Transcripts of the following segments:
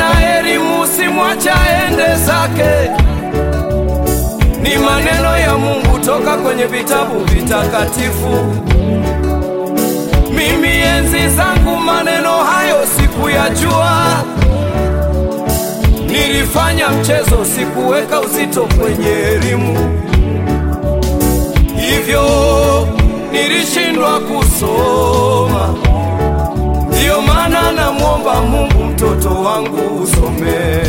ana elimu, simwacha aende zake. Ni maneno ya Mungu toka kwenye vitabu vitakatifu. Mimi enzi zangu maneno hayo sikuyajua, nilifanya mchezo, sikuweka uzito kwenye elimu, hivyo nilishindwa kusoma. Ndiyo maana namwomba Mungu mtoto wangu usome.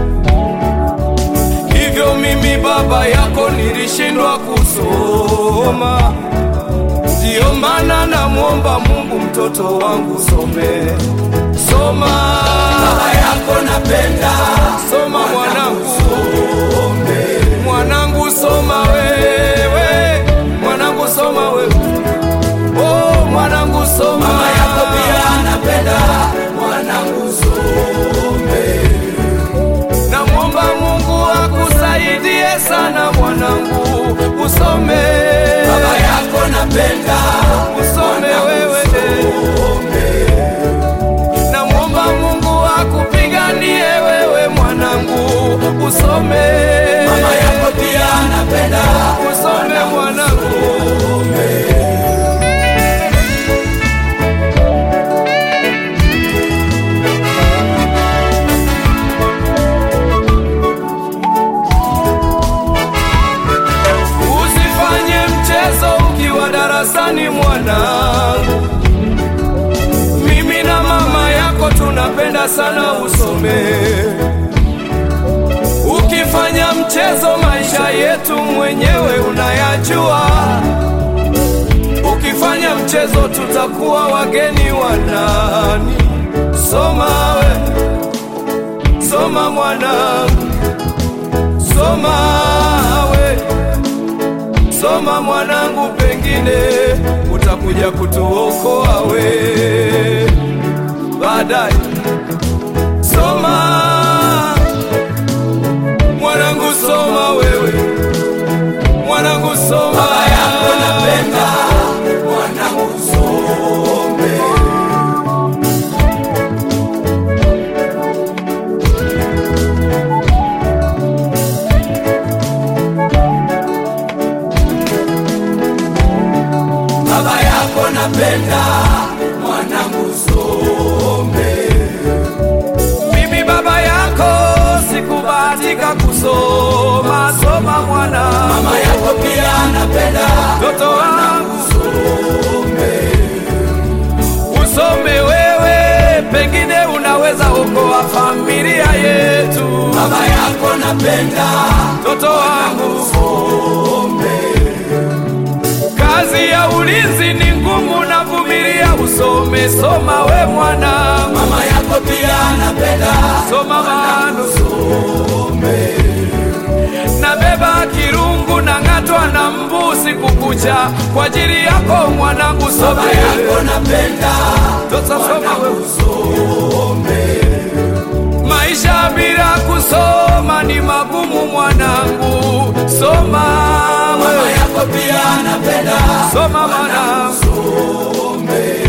Hivyo mimi baba yako nilishindwa kusoma. Ndiyo maana namwomba Mungu mtoto wangu some. Soma baba yako napenda. Soma mwanangu. Mwanangu soma wewe. Mwanangu soma wewe. Oh, mwanangu soma. Mama yako pia anapenda mwanangu some. Namwomba Mungu akusaidie sana mwanangu, usome. Baba yako napenda usome wewe. Namwomba Mungu akupiganie wewe mwanangu, usome. Mama yako pia anapenda usome mwanangu. Usifanye mchezo ukiwa darasani mwanangu. Mimi na mama yako tunapenda sana usome. Ukifanya mchezo maisha yetu mwenyewe unayajua. Ukifanya mchezo tutakuwa wageni wa nani? Soma we, soma mwanangu, soma we Soma mwanangu, pengine utakuja kutuokoa we baadaye. Soma mwanangu, soma wewe mwanangu, soma. Baba yako napenda mwanangu, some. Baba yako napenda mwanangu, some. Mimi baba yako sikubahatika kusoma, soma mwana. Mama yako pia anapenda mtoto wangu, some. Usome wewe, pengine unaweza okoa familia yetu. Baba yako napenda mtoto wangu, some. Kazi ya ulinzi ni ngumu na vumilia, usome soma we mwana. Mama yako pia anapenda soma mano some. Nabeba kirungu na ng'atwa na mbu siku kucha kwa ajili yako mwanangu, some. Baba yako napenda sasa soma we usome. Maisha bila kusoma ni magumu mwanangu, soma mama yako pia anapenda soma mwanangu,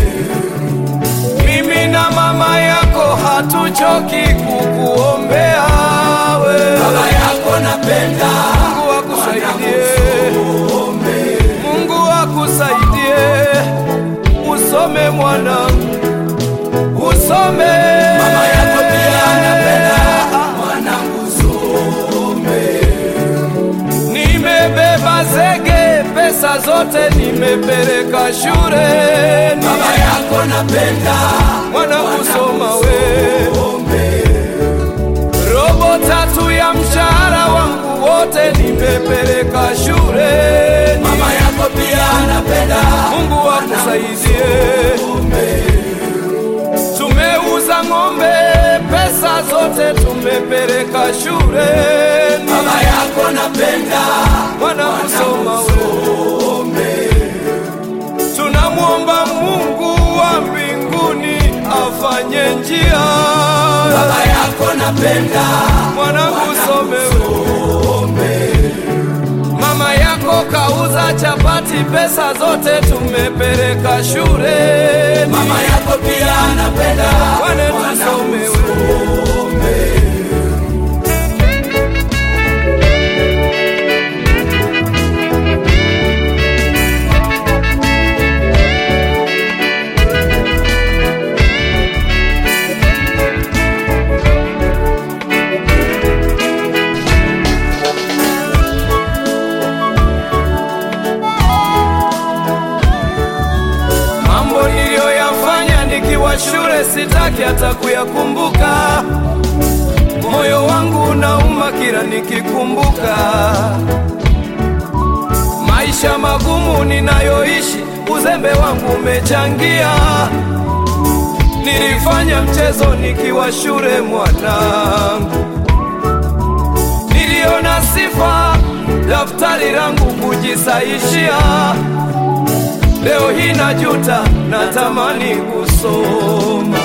mimi na mama yako hatuchoki kukuombea we. Baba yako napenda Mungu akusaidie, Mungu akusaidie, usome mwanangu, usome. Mama yako pia anapenda mwanangu, some. Nimebeba zege, pesa zote nimepeleka shule. Baba yako napenda mwanangu, soma we. Robo tatu ya mshahara wangu wote nimepeleka shule. Mama yako pia anapenda, Mungu akusaidie. Tumeuza ng'ombe, pesa zote tumepeleka shule. Baba yako napenda mwana kusoma we. Tunamwomba Mungu wa mbinguni afanye njia. Baba yako napenda mwanangu some we. Mama yako kauza chapati, pesa zote tumepeleka shule. Mama yako pia anapenda wane tusome we. yake hata kuyakumbuka. Moyo wangu unauma kila nikikumbuka maisha magumu ninayoishi, uzembe wangu umechangia. Nilifanya mchezo nikiwa shule mwanangu, niliona sifa daftari langu kujisaishia. Leo hii najuta, natamani kusoma.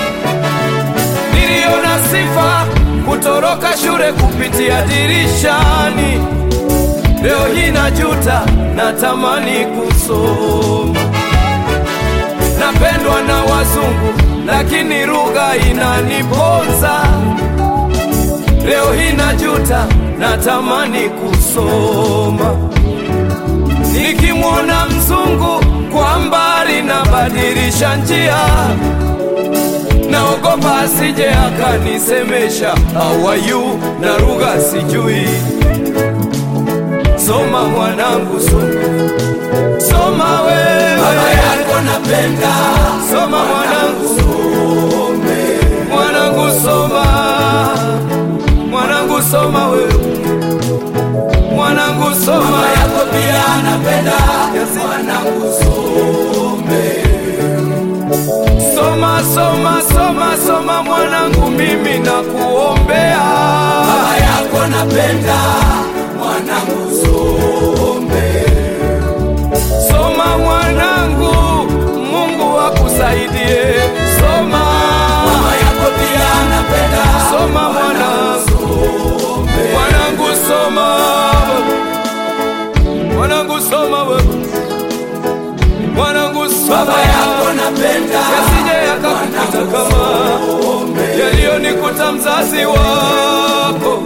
Niliona sifa kutoroka shule kupitia dirishani. Leo hii najuta, natamani kusoma. Napendwa na wazungu, lakini lugha inaniponza. Leo hii najuta, natamani kusoma. Nikimwona mzungu kwa mbali, nabadilisha njia, naogopa asije akanisemesha how are you, na lugha sijui. Soma mwanangu, soma, soma wewe, Baba yako napenda, soma mwanangu, mwanangu soma, mwanangu soma wewe, mwanangu soma mama yako pia napenda, Yes. mwanangu some. Soma, soma, soma, soma mwanangu, mimi nakuombea. Baba yako napenda, mwanangu some. Soma mwanangu, Mungu akusaidie. Soma, Mama yako pia napenda, soma mwanangu, mwanangu soma, mwanangu soma wewe, mwanangu soma. Baba yako napenda, yasije yakakukuta kama yaliyonikuta mzazi wako.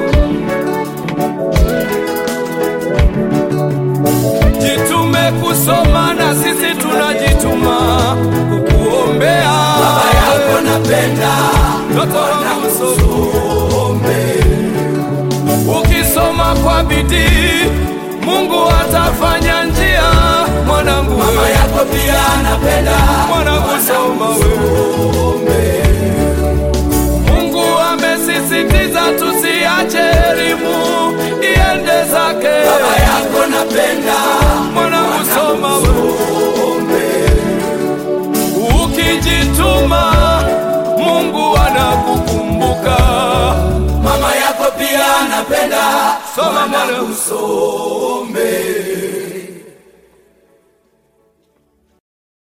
Jitume kusoma na sisi tunajituma kukuombea. Baba yako napenda, Mtoto wangu soma, some. ukisoma kwa bidii Mungu atafanya njia. Mwanangu Mama wewe, yako pia napenda, mwanangu soma wewe. Mungu amesisitiza tusiache elimu iende zake. Baba yako napenda, Mwanangu soma wewe. Ukijituma Mungu anakukumbuka. mama yako pia napenda, Soma mwanangu mwanangu. some.